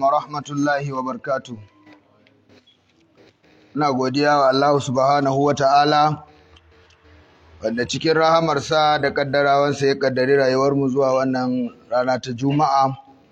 wa rahmatullahi wa barkatu. Ina godiya wa Allah subhanahu wa ta'ala, wanda cikin rahamarsa da ƙaddarawansa ya ƙaddari rayuwarmu zuwa wannan rana ta Juma'a,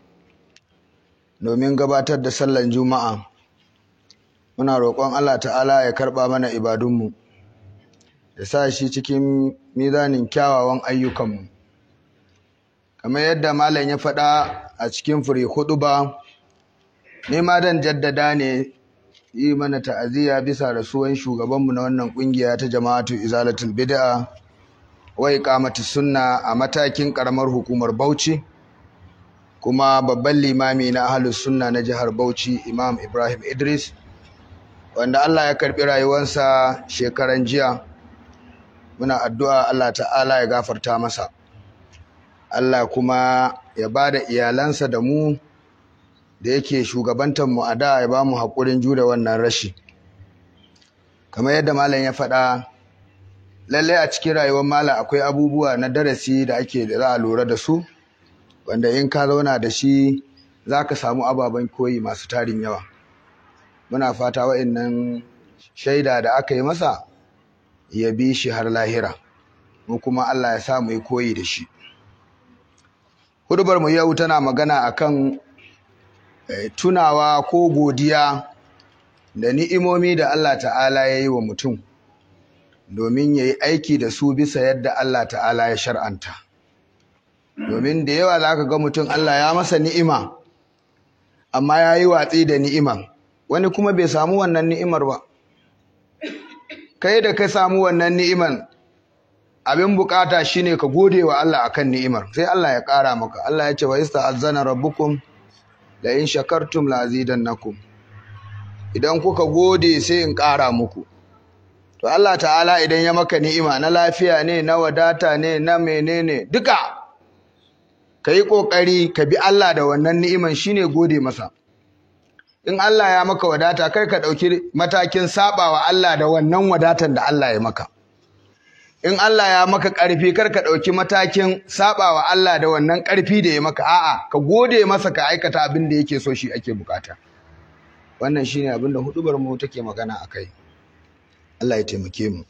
domin gabatar da sallan Juma'a. Muna roƙon Allah ta'ala ya karɓa mana ibadunmu, ya sa shi cikin mizanin kyawawan ayyukanmu. Kamar yadda Malam ya faɗa a cikin fure hudu ba, ni ma dan jaddada ne yi mana ta'aziyya bisa rasuwan shugabanmu na wannan kungiya ta jama'atu izalatul bid'a wa iqamati sunna a matakin karamar hukumar Bauchi kuma babban limami na ahlus sunna na jihar Bauchi Imam Ibrahim Idris wanda Allah ya karbi rayuwarsa shekaran jiya muna addu'a Allah ta'ala ya gafarta masa Allah kuma ya bada iyalansa da mu da yake shugabantar mu a da ya ba mu haƙurin jure wannan rashi kamar yadda malam ya faɗa lallai a cikin rayuwar malam akwai abubuwa na darasi da ake da za a lura da su wanda in ka zauna da shi za ka samu ababen koyi masu tarin yawa muna fata wa'annan shaida da aka yi masa ya bi shi har lahira mu kuma Allah ya sa mu yi koyi da shi hudubar mu yau tana magana akan tunawa ko godiya da ni'imomi da Allah ta'ala ya yi wa mutum domin ya yi aiki da su bisa yadda Allah ta'ala ya shar'anta domin da yawa za ka ga mutum Allah ya masa ni'ima amma ya yi watsi da ni'iman wani kuma bai samu wannan ni'imar ba kai da ka samu wannan ni'iman abin bukata shine ka gode wa Allah akan ni'imar sai Allah ya ƙara maka Allah ya ce wa ista'azzana rabbukum la in shakartum la azidannakum idan kuka gode sai in ƙara muku to Allah ta'ala idan ya maka ni'ima na lafiya ne na wadata ne na menene duka kai kokari ka bi Allah da wannan ni'iman shine gode masa in Allah ya maka wadata kar ka dauki matakin sabawa Allah da wannan wadatan da Allah ya maka in Allah ya maka ƙarfi kar ka ɗauki matakin saɓawa Allah da wannan ƙarfi da ya maka a'a ka gode masa ka aikata abin da yake so shi ake bukata wannan shine abin da hudubar mu take magana akai Allah ya taimake mu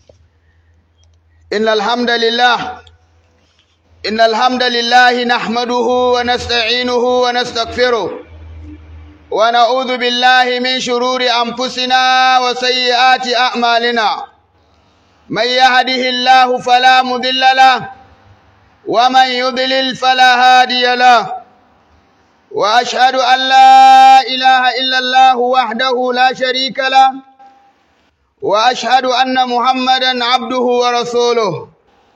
innal hamdalillah innal hamdalillah nahmaduhu wa nasta'inuhu wa nastaghfiruh wa na'udhu billahi min shururi anfusina wa sayyiati a'malina من يهده الله فلا مضل له ومن يضلل فلا هادي له واشهد ان لا اله الا الله وحده لا شريك له واشهد ان محمدا عبده ورسوله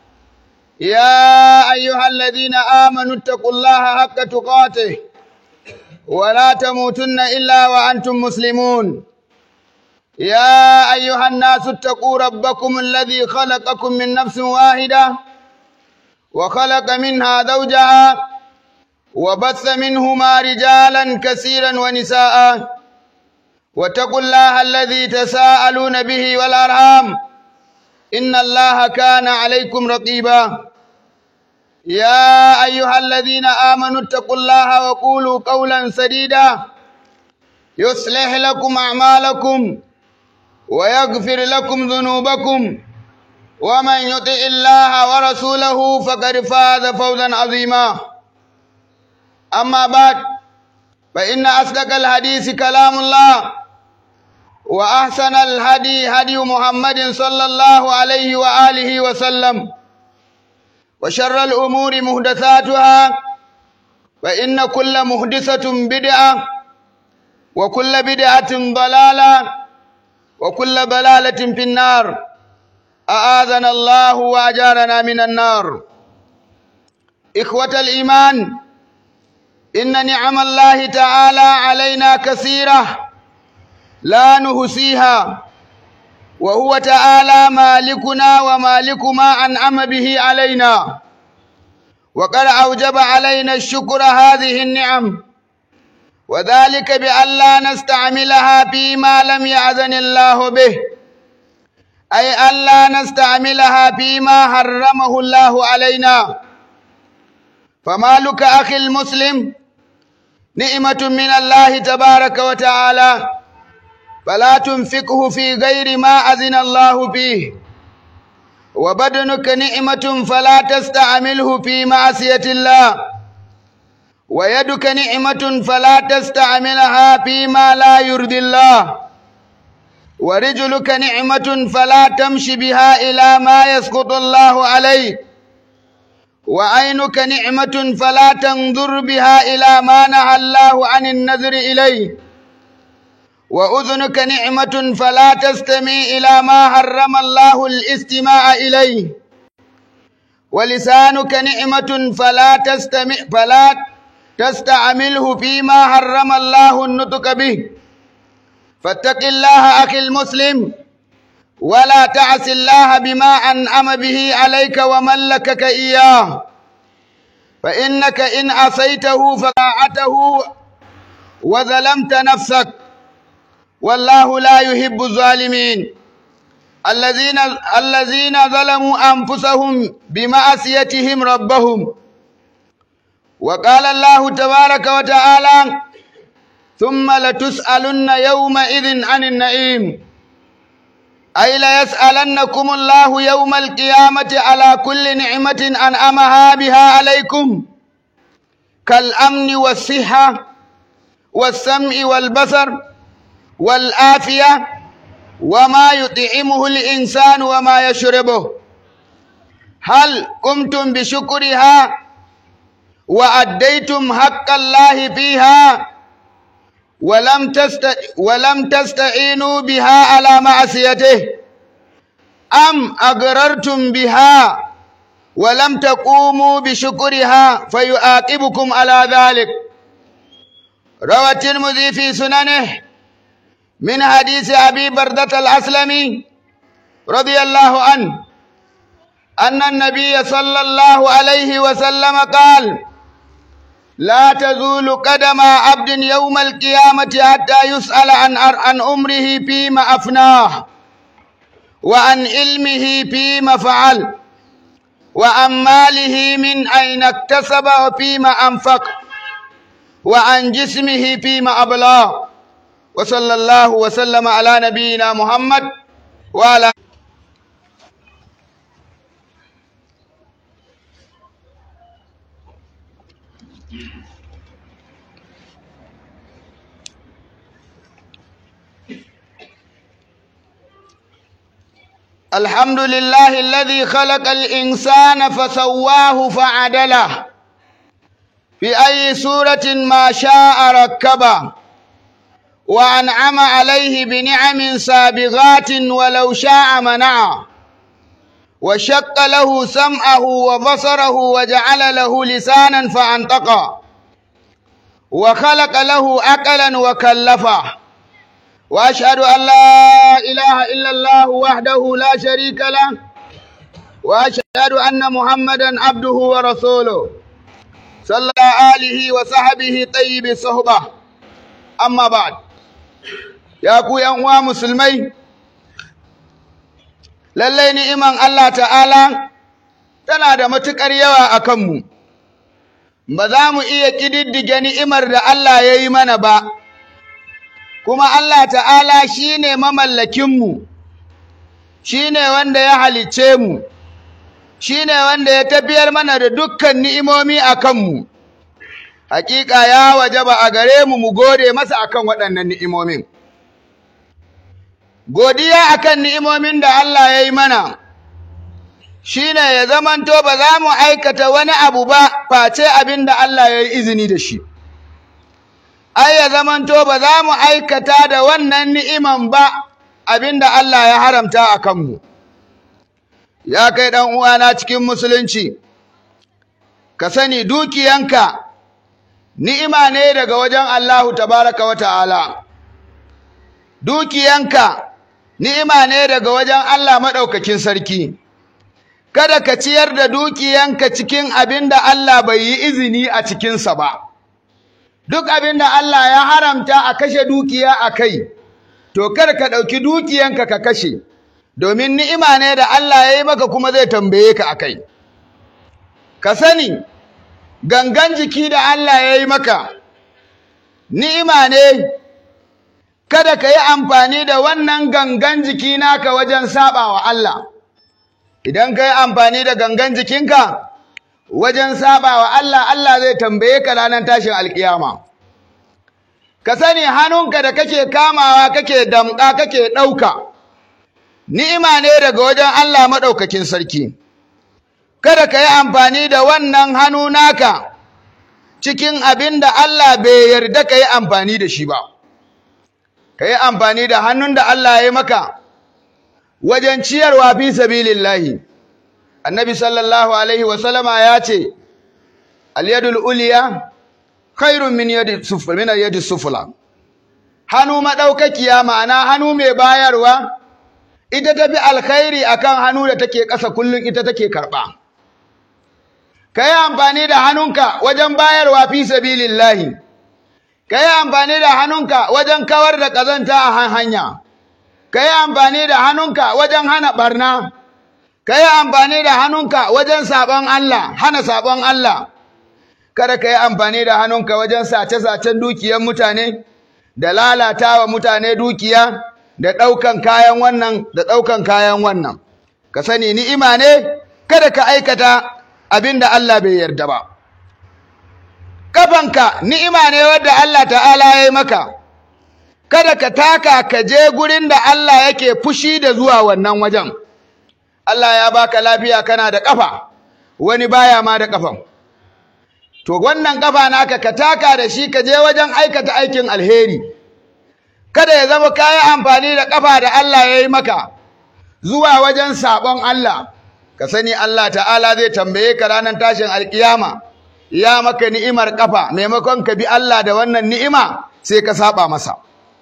يا ايها الذين امنوا اتقوا الله حق تقاته ولا تموتن الا وانتم مسلمون يا أيها الناس اتقوا ربكم الذي خلقكم من نفس واحدة وخلق منها زوجها وبث منهما رجالا كثيرا ونساء واتقوا الله الذي تساءلون به والأرحام إن الله كان عليكم رقيبا يا أيها الذين آمنوا اتقوا الله وقولوا قولا سديدا يصلح لكم أعمالكم ويغفر لكم ذنوبكم ومن يطع الله ورسوله فقد فاز فوزا عظيما أما بعد فإن أصدق الحديث كلام الله وأحسن الهدي هدي محمد صلى الله عليه وآله وسلم وشر الأمور محدثاتها فإن كل محدثة بدعة وكل بدعة ضلالة وكل ضلالة في النار أعاذنا الله وأجارنا من النار إخوة الإيمان إن نعم الله تعالى علينا كثيرة لا نهسيها وهو تعالى مالكنا ومالك ما أنعم به علينا وقد أوجب علينا الشكر هذه النعم وذلك بأن لا نستعملها فيما لم يأذن الله به أي أن لا نستعملها فيما حرمه الله علينا فمالك أخي المسلم نعمة من الله تبارك وتعالى فلا تنفقه في غير ما أذن الله فيه وبدنك نعمة فلا تستعمله في معصية الله ويدك نعمة فلا تستعملها فيما لا يرضي الله ورجلك نعمة فلا تمشي بها إلى ما يسقط الله عليك وعينك نعمة فلا تنظر بها إلى ما نهى الله عن النذر إليه وأذنك نعمة فلا تستمع إلى ما حرم الله الاستماع إليه ولسانك نعمة فلا تستمع فلا تستعمله فيما حرم الله النطق به فاتق الله أخي المسلم ولا تعس الله بما أنعم به عليك وملكك إياه فإنك إن عصيته فطاعته وظلمت نفسك والله لا يحب الظالمين الذين الذين ظلموا أنفسهم بمعصيتهم ربهم وقال الله تبارك وتعالى ثم لتسألن يومئذ عن النعيم أي ليسألنكم الله يوم القيامة على كل نعمة أنعمها بها عليكم كالأمن والصحة والسمع والبصر والآفية وما يطعمه الإنسان وما يشربه هل قمتم بشكرها وأديتم حق الله فيها ولم تست ولم تستعينوا بها على معصيته أم أقررتم بها ولم تقوموا بشكرها فيعاقبكم على ذلك روى الترمذي في سننه من حديث أبي بردة الأسلمي رضي الله عنه أن النبي صلى الله عليه وسلم قال لا تزول قدم عبد يوم القيامة حتى يسأل عن عن أمره فيما أفناه وعن علمه فيما فعل وعن ماله من أين اكتسب وفيما أنفق وعن جسمه فيما أبلاه وصلى الله وسلم على نبينا محمد وعلى الحمد لله الذي خلق الإنسان فسواه فعدله في أي سورة ما شاء ركبه وأنعم عليه بنعم سابغات ولو شاء منعه وشق له سمعه وبصره وجعل له لسانا فأنطقه وخلق له عقلا وكلفه وأشهد أن لا إله إلا الله وحده لا شريك له وأشهد أن محمدا عبده ورسوله صلى آله وصحبه طيب الصحبة أما بعد ya ku uwa musulmai lallai ni'iman Allah ta'ala tana da matuƙar yawa a kanmu ba za mu iya ƙididdige ni'imar da Allah ya yi mana ba kuma Allah ta'ala shi ne mamallakinmu shi ne wanda ya halicce mu shi ne wanda ya tafiyar mana da dukkan ni'imomi a kanmu hakika ya wajaba a gare mu mu gode masa akan waɗannan ni'imomin godiya akan ni'imomin da Allah ya yi mana shine ya zamanto ba za mu aikata wani abu ba face abin da Allah ya yi izini da shi ai ya zamanto ba za mu aikata da wannan ni'iman ba abin da Allah ya haramta a kanmu ya kai ɗan uwana cikin musulunci ka sani dukiyanka ni'ima ne daga wajen Allahu tabaraka wa ta'ala dukiyanka ni'ima ne daga wajen Allah maɗaukakin sarki kada ka ciyar da dukiyanka cikin abin da Allah bai yi izini a cikinsa ba duk abin da Allah ya haramta a kashe dukiya a kai to kada ka ɗauki dukiyanka ka kashe domin ni'ima ne da Allah ya yi maka kuma zai tambaye ka a kai ka sani gangan jiki da Allah ya yi maka ni'ima ne kada ka yi amfani da wannan gangan jiki naka wajen saba wa Allah idan ka yi amfani da gangan jikinka wajen saba wa Allah Allah zai tambaye ka ranar tashin alkiyama ka sani hannunka da kake kamawa kake damƙa kake ɗauka ni'ima ne daga wajen Allah maɗaukakin sarki kada ka yi amfani da wannan hannu naka cikin abin da Allah bai yarda ka yi amfani da shi ba ka yi amfani da hannun da Allah ya yi maka wajen ciyarwa fi sabilillahi annabi sallallahu alaihi wasallama ya ce al-yadul uliya khairun min yadi sufla min yadi sufla hannu madaukakiya ma'ana hannu mai bayarwa ita tafi alkhairi akan hannu da take ƙasa kullun ita take karba kai amfani da hannunka wajen bayarwa fi sabilillahi kai amfani da hannunka wajen kawar da kazanta a hanya kai amfani da hannunka wajen hana barna kai amfani da hannunka wajen sabon Allah hana sabon Allah kada ka yi amfani da hannunka wajen sace-sacen dukiyar mutane da lalata wa mutane dukiya da ɗaukan kayan wannan da ɗaukan kayan wannan ka sani ni'ima ne kada ka aikata abin da Allah bai yarda ba kafanka ni'ima ne wadda Allah ta'ala ya yi maka kada ka taka ka je gurin da Allah yake fushi da zuwa wannan wajen Allah ya baka lafiya kana da kafa wani baya ma da kafan to wannan kafa naka ka taka da shi ka je wajen aikata aikin alheri kada ya zama kayi amfani da kafa da Allah ya yi maka zuwa wajen sabon Allah ka sani Allah ta'ala zai tambaye ka ranar tashin alkiyama ya maka ni'imar kafa maimakon ka bi Allah da wannan ni'ima sai ka saba masa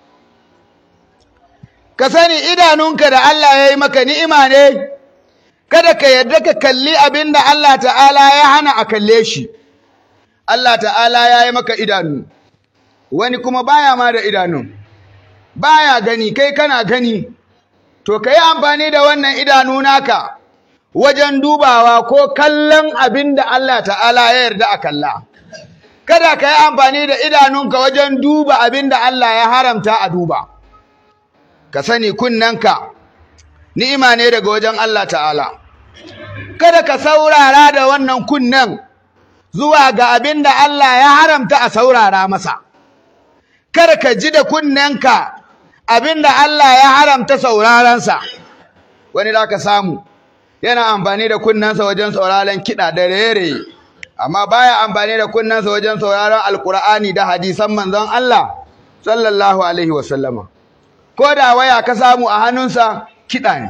ka sani idanunka da Allah ya yi maka ni'ima ne kada ka yarda ka kalli abin da Allah ta'ala ya hana a kalle shi Allah ta'ala ya yi maka idanu wani kuma baya ma da idanu baya gani kai kana gani to ka yi amfani da wannan idanu naka wajen dubawa ko kallon abin da Allah ta'ala ya yarda a kalla kada ka yi amfani da idanunka wajen duba abin da Allah ya haramta a duba ka sani kunnanka ni'ima ne daga wajen Allah ta'ala kada ka saurara da wannan kunnen zuwa ga abin da Allah ya haramta a saurara masa kada ka ji da kunnenka abin da Allah ya haramta saurarensa wani da ka samu yana amfani da kunnensa wajen sauraron kiɗa da rere amma baya amfani da kunnensa wajen sauraron alkur'ani da hadisan manzon Allah sallallahu alaihi wasallama ko da waya ka samu a hannunsa kiɗa ne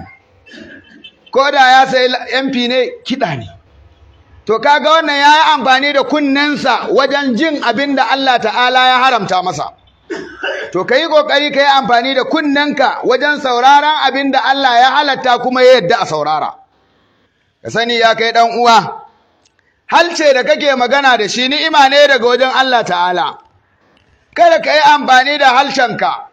ko da ya sayi MP ne kiɗa ne to kaga wannan ya yi amfani da kunnensa wajen jin abin da Allah ta'ala ya haramta masa to ka yi ƙoƙari ka yi amfani da kunnenka wajen sauraron abin da Allah ya halatta kuma ya yadda a saurara ka sani ya kai ɗan uwa halce da kake magana da shi ni'ima ne daga wajen Allah ta'ala kada ka yi amfani da halshenka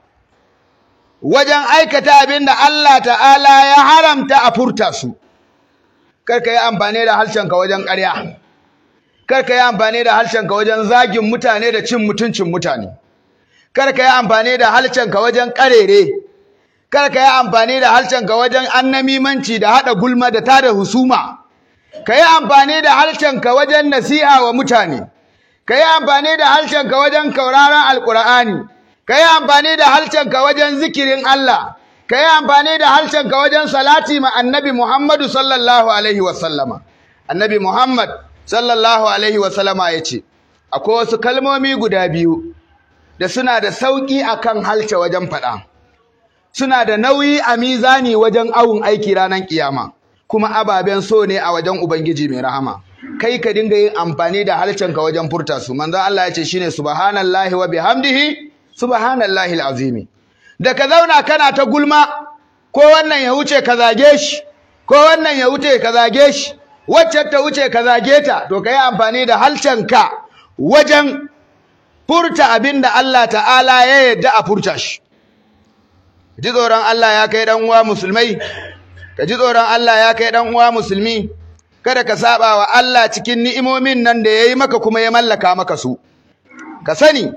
wajen aikata abin da Allah ta'ala ya haramta a furta su kar ka yi amfani da harshenka wajen ƙarya kar ka yi amfani da harshenka wajen zagin mutane da cin mutuncin mutane kar ka yi amfani da harshenka wajen ƙarere kar ka yi amfani da harshenka wajen annamimanci da haɗa gulma da tada husuma ka yi amfani da harshenka wajen nasiha wa mutane ka yi amfani da harshenka wajen kauraron alƙur'ani ka yi amfani da harshenka wajen zikirin Allah ka yi amfani da harshenka wajen salati ma annabi Muhammadu sallallahu alaihi wasallama annabi Muhammad sallallahu alaihi wasallama ya ce akwai wasu kalmomi guda biyu da suna da sauƙi akan halce wajen faɗa suna da nauyi a mizani wajen awun aiki ranar kiyama kuma ababen so ne a wajen ubangiji mai rahama kai ka dinga yin amfani da halcenka wajen furta su manzon Allah ya ce shine subhanallahi wa bihamdihi subhanallahi alazimi da ka zauna kana ta gulma ko wannan ya wuce ka zage shi ko wannan ya wuce ka zage shi wacce ta wuce ka zage ta to kai amfani da halcenka wajen furta abinda Allah ta'ala ya yarda a furta shi ji tsoron Allah ya kai dan uwa musulmai ka ji tsoron Allah ya kai dan uwa musulmi kada ka saba wa Allah cikin ni'imomin nan da yayi maka kuma ya mallaka maka su ka sani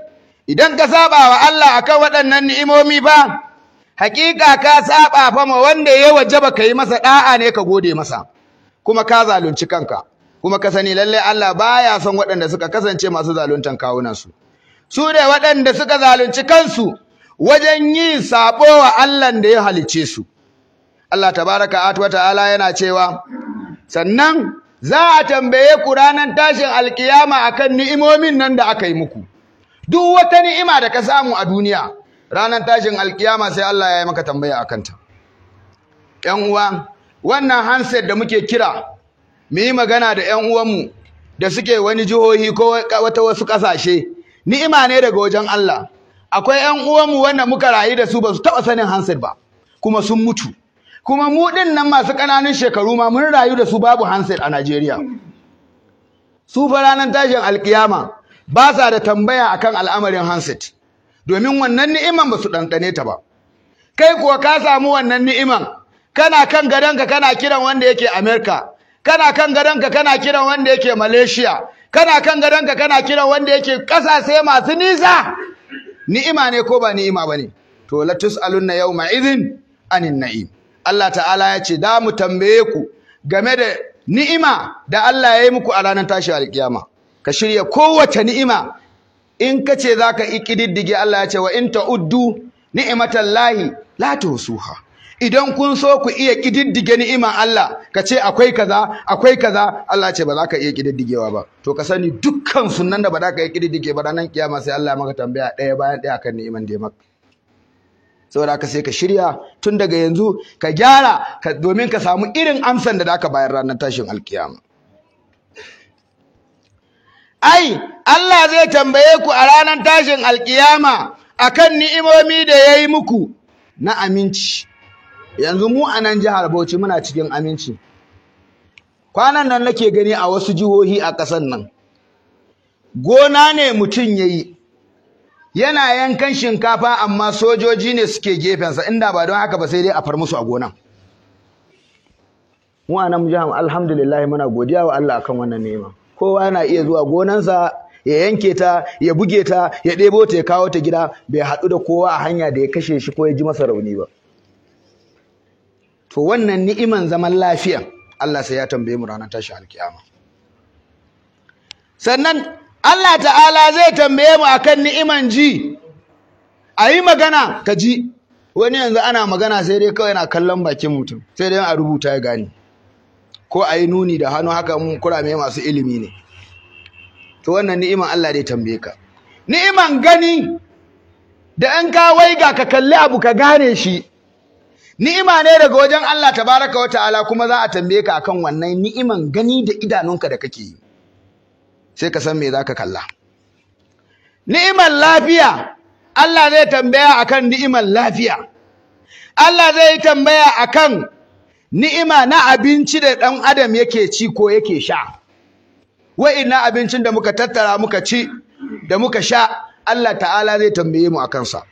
idan ka saba wa Allah akan waɗannan ni'imomi ba hakika ka saba fa ma wanda ya wajaba kai masa da'a ne ka gode masa kuma ka zalunci kanka kuma ka sani lalle Allah baya son waɗanda suka kasance masu zaluntan kawunan su su ne waɗanda suka zalunci kansu wajen yin sabo wa Allah da ya halicce su Allah tabaraka wa ta'ala yana cewa sannan za a tambaye ku ranar tashin alkiyama akan ni'imomin nan da aka yi muku duk wata ni'ima da ka samu a duniya ranar tashin alkiyama sai Allah ya yi maka tambaya akan ta ƴan uwa wannan handset da muke kira mu yi magana da ƴan uwanmu da suke wani jihohi ko wata wasu ƙasashe ni'ima ne daga wajen Allah akwai ƴan uwanmu wanda muka rayu da su ba su taɓa sanin handset ba kuma sun mutu kuma mu ɗin nan masu ƙananun shekaru ma mun rayu da su babu handset a Najeriya su fa ranar tashin alkiyama ba sa da tambaya akan al'amarin handset domin wannan ni'iman ba su ɗanɗane ta ba kai kuwa ka samu wannan ni'iman kana kan gadonka kana kiran wanda yake Amerika kana kan gadonka kana kiran wanda yake Malaysia kana kan gadonka kana kiran wanda yake ƙasashe masu nisa ni'ima ne ko ba ni'ima bane to la tusaluna yawma idhin anin na'im Allah ta'ala ya ce da mu tambaye ku game da ni'ima da Allah ya yi muku a ranar tashi alkiyama ka shirya kowace ni'ima in ka ce za ka ƙididdige Allah ya ce wa in ta'uddu ni'imatallahi la tuhsuha idan kun so ku iya ƙididdige ni'iman Allah ka ce akwai kaza akwai kaza Allah ce ba za ka iya ƙididdigewa ba to ka sani dukkan sunan da ba za ka iya ƙididdige ba ranar kiyama sai Allah ya maka tambaya ɗaya bayan ɗaya kan ni'iman da ya maka saboda haka sai ka shirya tun daga yanzu ka gyara domin ka samu irin amsan da zaka bayar ranar tashin alkiyama ai Allah zai tambaye ku a ranar tashin alkiyama akan ni'imomi da yayi muku na aminci yanzu mu a nan jihar Bauchi muna cikin aminci kwanan nan nake gani a wasu jihohi a ƙasar nan gona ne mutum yayi yana yankan shinkafa amma sojoji ne suke gefensa inda ba don haka ba sai dai a far musu a gonan mu a nan jihar alhamdulillah muna godiya wa Allah akan wannan nema kowa yana iya zuwa gonansa ya yanke ta ya buge ta ya ɗebo ta ya kawo ta gida bai haɗu da kowa a hanya da ya kashe shi ko ya ji masa rauni ba to wannan ni'iman zaman lafiya Allah sai ya tambaye mu ranar tashi alkiyama sannan Allah ta'ala zai tambaye mu akan ni'iman ji a yi magana ka ji wani yanzu ana magana sai dai kawai yana kallon bakin mutum sai dai a rubuta ya gani ko a yi nuni da hannu haka mun kurame masu ilimi ne to wannan ni'iman Allah dai tambaye ka ni'iman gani da in ka waiga ka kalli abu ka gane shi ni'ima ne daga wajen Allah tabaraka wa ta'ala kuma za a tambaye ka akan wannan ni'iman gani da idanunka da kake yi sai ka san me zaka kalla ni'imar lafiya Allah zai tambaya akan ni'imar lafiya Allah zai tambaya akan ni'ima na abinci da ɗan adam yake ci ko yake sha wa'inna abincin da muka tattara muka ci da muka sha Allah ta'ala zai tambaye mu akan sa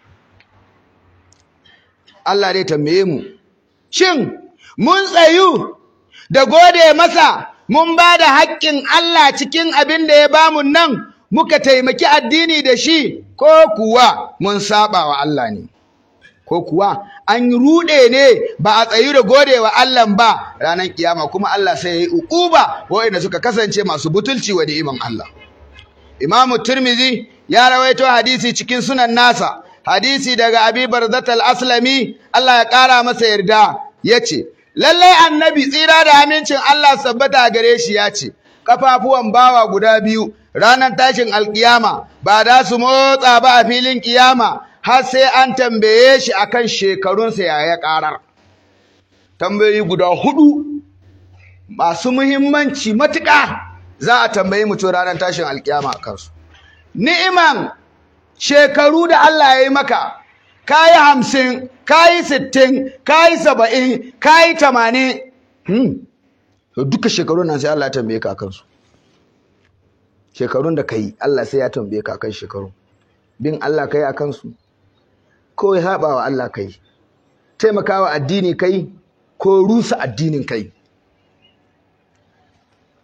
Allah zai tambaye mu shin mun tsayu da gode masa mun ba da haƙƙin Allah cikin abin da ya bamu nan muka taimaki addini da shi ko kuwa mun saba wa Allah ne ko kuwa an ruɗe ne ba a tsayu da gode wa Allah ba ranar kiyama kuma Allah sai ya yi uquba waɗanda suka kasance masu butulci wa ni'iman Allah Imam Tirmidhi ya rawaito hadisi cikin sunan nasa hadisi daga Abi Barzat al-Aslami Allah ya ƙara masa yarda yace lallai annabi tsira da amincin Allah sabbata gare shi ya ce kafafuwan bawa guda biyu ranar tashin alkiyama ba da su motsa ba a filin kiyama har sai an tambaye shi akan shekarunsa ya ya karar tambayoyi guda hudu masu muhimmanci matuƙa za a tambayi mutum ranar tashin alkiyama a kansu ni'iman shekaru da Allah ya yi maka kayi hamsin kayi sittin kayi saba'in kayi tamanin duka shekarun nan sai Allah ya tambaye ka kansu shekarun da ka yi Allah sai ya tambaye ka kan shekarun bin Allah ka yi a kansu ko ya haɓa wa Allah ka yi taimakawa addini ka yi ko rusa addinin ka yi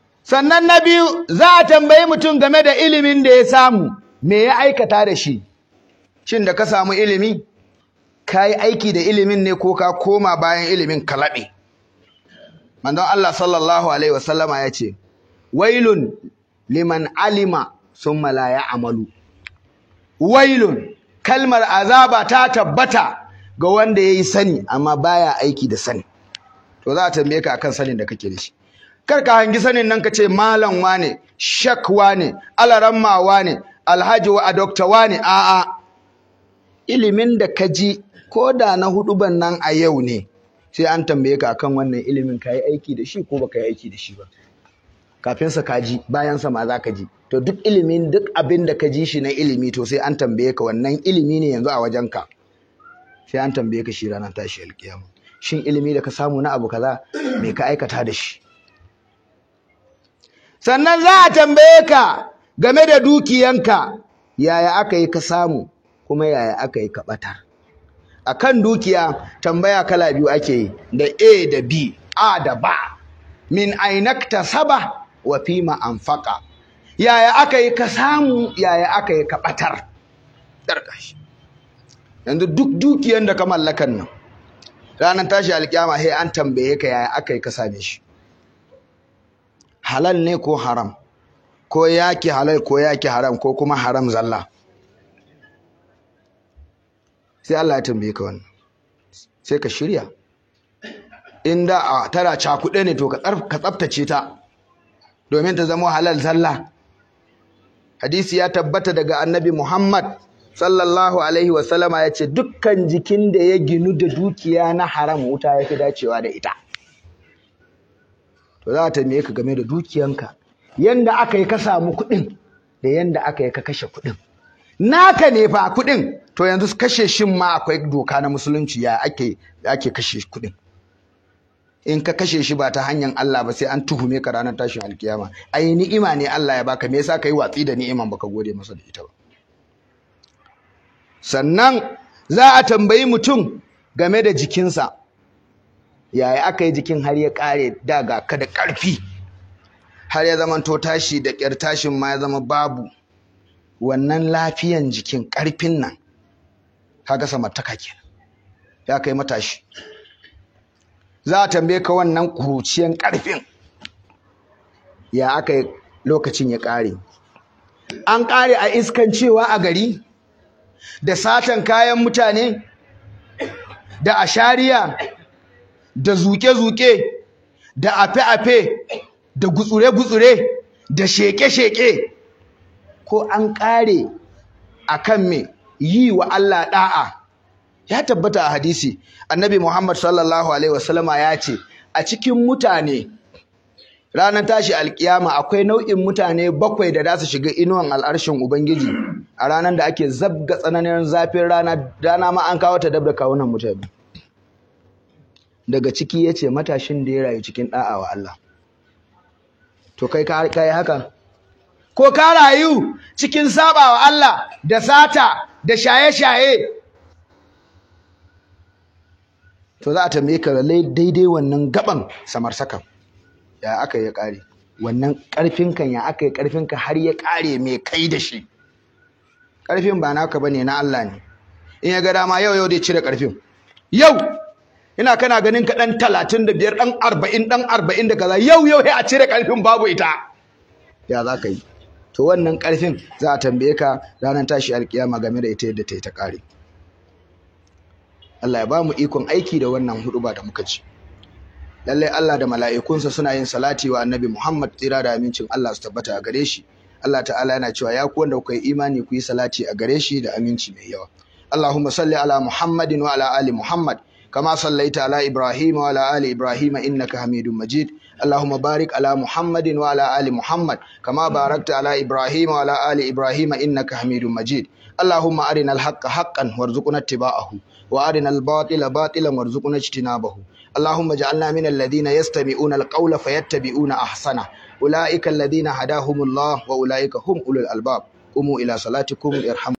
sannan na biyu za a tambayi mutum game da ilimin da ya samu me ya aikata da shi shin da ka samu ilimi ka yi aiki da ilimin ne ko ka koma bayan ilimin ka laɓe manzon Allah sallallahu alaihi wasallama ya ce wailun liman alima summa la ya'malu wailun kalmar azaba ta tabbata ga wanda yayi sani amma baya aiki da sani to za a tambaye ka akan sanin da kake da shi kar ka hangi sanin nan ka ce malam wane shak wane alaramma wane alhaji wa dokta wane a'a ilimin da ka ji ko da na huduban nan a yau ne sai an tambaye ka akan wannan ilimin ka yi aiki da shi ko baka yi aiki da shi ba kafin sa ka ji bayan sa ma za ka ji to duk ilimin duk abin da ka ji shi na ilimi to sai an tambaye ka wannan ilimi ne yanzu a wajen ka sai an tambaye ka shi ranar tashi alkiyama shin ilimi da ka samu na abu kaza me ka aikata da shi sannan za a tambaye ka game da dukiyanka yaya aka yi ka samu kuma yaya aka yi ka ɓatar a kan dukiya tambaya kala biyu ake yi da a da b a da ba min ainakta saba wa fima anfaka yaya aka yi ka samu yaya aka yi ka ɓatar yanzu duk dukiyan da ka mallakan nan ranar tashi alkiyama sai an tambaye ka yaya aka yi ka same shi halal ne ko haram ko yaki halal ko yaki haram ko kuma haram zalla sai Allah ya tambaye ka wannan sai ka shirya inda a tara cakuɗe ne to ka tsaftace ta domin ta zama halal zalla hadisi ya tabbata daga annabi Muhammad sallallahu alaihi wasallama ya ce dukkan jikin da ya ginu da dukiya na haram wuta ya fi dacewa da ita to za ta tambaye ka game da dukiyanka yanda aka yi ka samu kuɗin da yanda aka yi ka kashe kuɗin naka ne fa kuɗin to yanzu kashe shin ma akwai doka na musulunci ya ake ake kashe kuɗin in ka kashe shi ba ta hanyar Allah ba sai an tuhume ka ranar tashin alkiyama ai ni'ima ne Allah ya baka me yasa kai watsi da ni'iman baka gode masa da ita ba sannan za a tambayi mutum game da jikinsa yaya aka yi jikin har ya kare daga ka da ƙarfi har ya zama to tashi da ƙyar tashin ma ya zama babu wannan lafiyan jikin ƙarfin nan kaga samartaka kenan ya kai matashi za a tambaye ka wannan kuruciyan ƙarfin ya aka yi lokacin ya ƙare an ƙare a iskan cewa a gari da satan kayan mutane da ashariya da zuke-zuke da afe-afe da gutsure-gutsure da sheke-sheke ko an ƙare a kan me yi wa Allah ɗa'a ya tabbata a hadisi annabi Muhammad sallallahu alaihi wasallama ya ce a cikin mutane ranar tashi alkiyama akwai nau'in mutane bakwai da za su shiga inuwan al'arshin ubangiji a ranar da ake zabga tsananin zafin rana rana ma an kawo ta dab da kawunan mutane daga ciki ya ce matashin da ya rayu cikin ɗa'a wa Allah to kai ka yi haka ko ka rayu cikin saba wa Allah da sata da shaye-shaye to za a tambaye ka daidai wannan gaban samar saka ya aka yi ƙare wannan ƙarfinka ya aka yi ƙarfinka har ya ƙare mai kai da shi ƙarfin ba naka bane na Allah ne in ya ga dama yau yau dai cire ƙarfin yau ina kana ganin ka ɗan talatin da biyar ɗan arba'in ɗan arba'in da kaza yau yau sai a cire ƙarfin babu ita ya za ka yi to wannan ƙarfin za a tambaye ka ranar tashi alkiyama game da ita yadda ta yi ta ƙare Allah ya ba mu ikon aiki da wannan huɗuba da muka ci lallai Allah da mala'ikunsa suna yin salati wa annabi Muhammad tsira da amincin Allah su tabbata a gare shi Allah ta'ala yana cewa ya ku wanda kuka yi imani ku yi salati a gare shi da aminci mai yawa Allahumma salli ala Muhammadin wa ala ali Muhammad kama sallaita ala Ibrahim wa ala ali Ibrahim innaka Hamidum Majid اللهم بارك على محمد وعلى آل محمد كما باركت على إبراهيم وعلى آل إبراهيم إنك حميد مجيد اللهم أرنا الحق حقا وارزقنا اتباعه وأرنا الباطل باطلا وارزقنا اجتنابه اللهم اجعلنا من الذين يستمعون القول فيتبعون أحسنه أولئك الذين هداهم الله وأولئك هم أولو الألباب قوموا إلى صلاتكم ارحموا